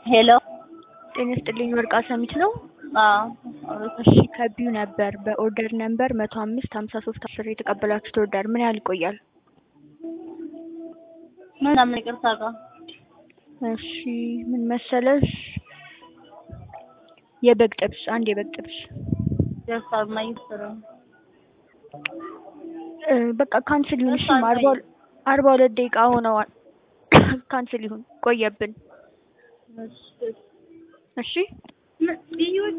ሄሎ ጤና ይስጥልኝ ወርቅ አሰሚት ነው። አዎ እሺ ከቢዩ ነበር በኦርደር ነምበር መቶ አምስት ሀምሳ ሶስት አስር የተቀበላችሁት ኦርደር ምን ያህል ይቆያል? ምናምን ይቅርታ ጋር እሺ ምን መሰለሽ የበግ ጥብስ አንድ የበግ ጥብስ ደርሷል ማይስሩ እ በቃ ካንስል ይሁን እሺ ደርሷል አርባ አርባ ሁለት ደቂቃ ሆነዋል ካንስል ይሁን ቆየብን እሺ እሺ ምን ልዩ